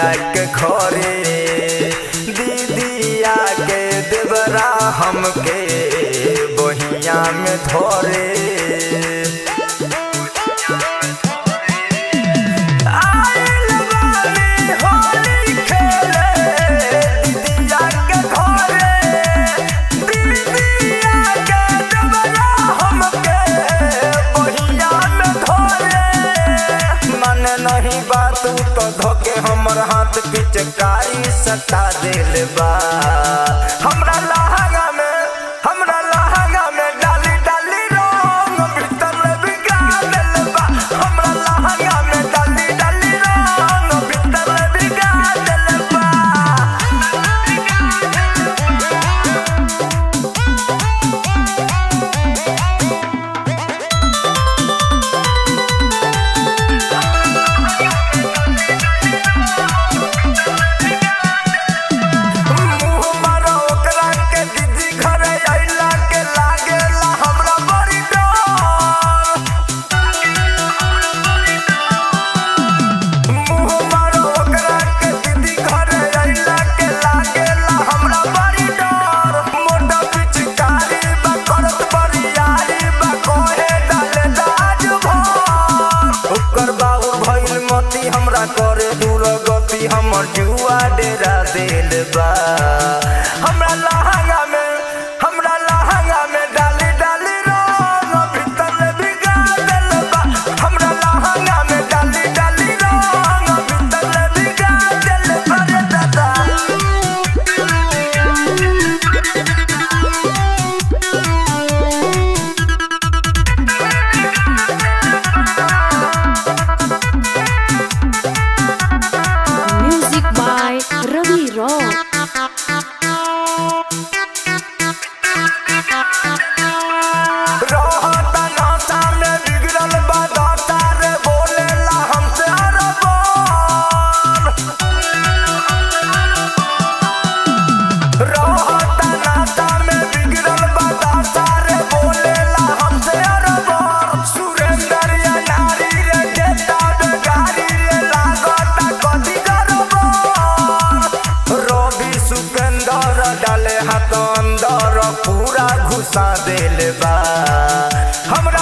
दीदिया के घरे दीदिया के देवरा हमके बहिया में धरे आइल बानी होली खेले दीदिया के घरे दीदिया के देवरा हमके बहिया में धरे मन नहीं बात तो धोके हमर हाथ पिचकारी सटा देल बा हमरा लहंगा में हमरा लहंगा में डाली डाली रंग भीतर बिगा देल बा हमरा लहंगा में डाली डाली रंग भीतर बिगा देल बा मुँह मारो ओकरा के दीदी घरे अइला के लागेला हमरा बड़ी डर मुँह मारो ओकरा के दीदी घरे अइला के लागेला हमरा बड़ी डर मोटा पिचकारी बा करत बरियारी बा कोहे डाले दाज भर ओकर बाबू भइल मती हमरा करे दूर गति हमर जुआ डेरा देल बा हमरा लहंगा में हमरा लहंगा में डाली डाली रंग भीतर बिगा देल बा हमरा लहंगा में डाली डाली रंग भीतर बिगा देल बा रे दादा Music by Ravi Rock. रहता नाता में बिगड़ल बा दाता रे बोलेला हमसे अरबार रहता नाता में बिगड़ल बा दाता रे बोलेला हमसे अरबार सुरेंद्र या नारी रे देता बेगारी रे लागता कथी गरबार रवि सुपेंदर डाले हाथ अंदर पूरा घुसा देल बा हमरा